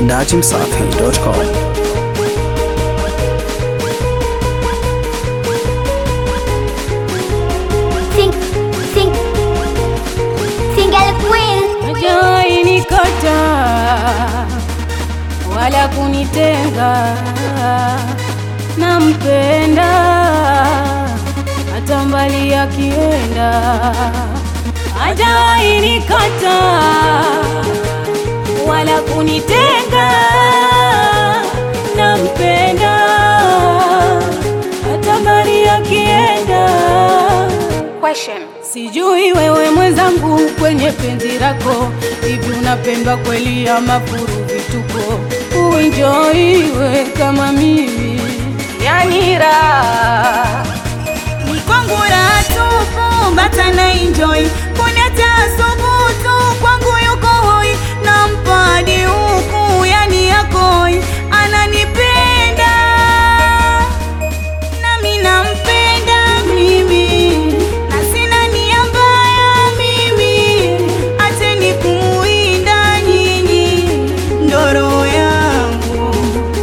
dachimsafi.com. Sing, sing, single queen. Hajawahi nikata wala kunitenga, nampenda hata mbali akienda. Hajawahi nikata wala kunitenga, nampenda hata mbali akienda. Sijui wewe mwenzangu, kwenye penzi lako hivi unapendwa kweli ama furu vituko? Uenjoiwe kama mimi, yani raha Ni kwangu raha tupu, bata na enjoy. Kuna tasubutu kwangu yuko hoi, nampa hadi huku, yani yakoi. Ananipenda nami nampenda mimi, na sina nia mbaya mimi, acheni kumuinda nyinyi, ndo roho yangu.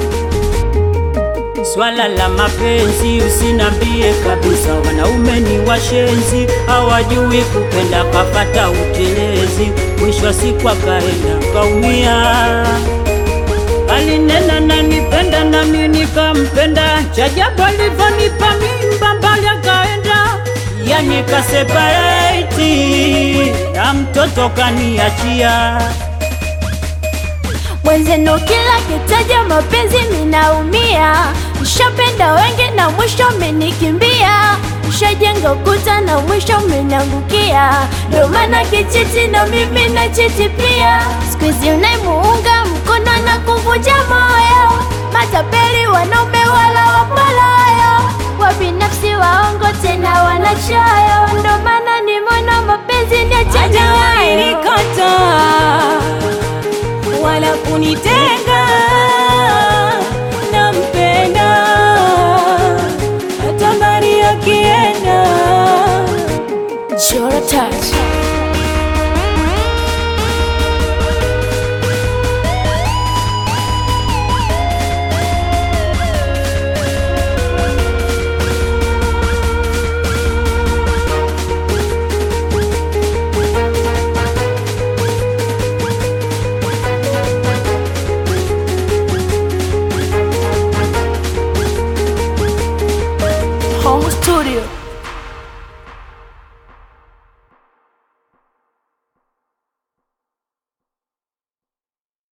Swala la mapenzi usinambie kabisa, wanaume ni washenzi, hawajui kupenda, kapata utelezi, mwisho wa siku akaenda kaumia. Alinena nanipenda nami nikampenda, chajabu alivyonipa mimba mbali akaenda, yani kasepareti na mtoto kaniachia. mwenzenu, kila kitaja mapenzi minaumia. Nishapenda wengi na mwisho menikimbia, nishajenga ukuta na mwisho menangukia. Ndio maana kichiti na mimi na chiti pia. Siku hizi unaimuunga mkono na kuvunja moyo, matapeli wanaume wala wapalayo, wabinafsi waongo tena wanachoyo. Ndio maana nimeona mapenzi ni hajawahi nikata wala kunitenga, nampenda hata mbali akienda. Chora touch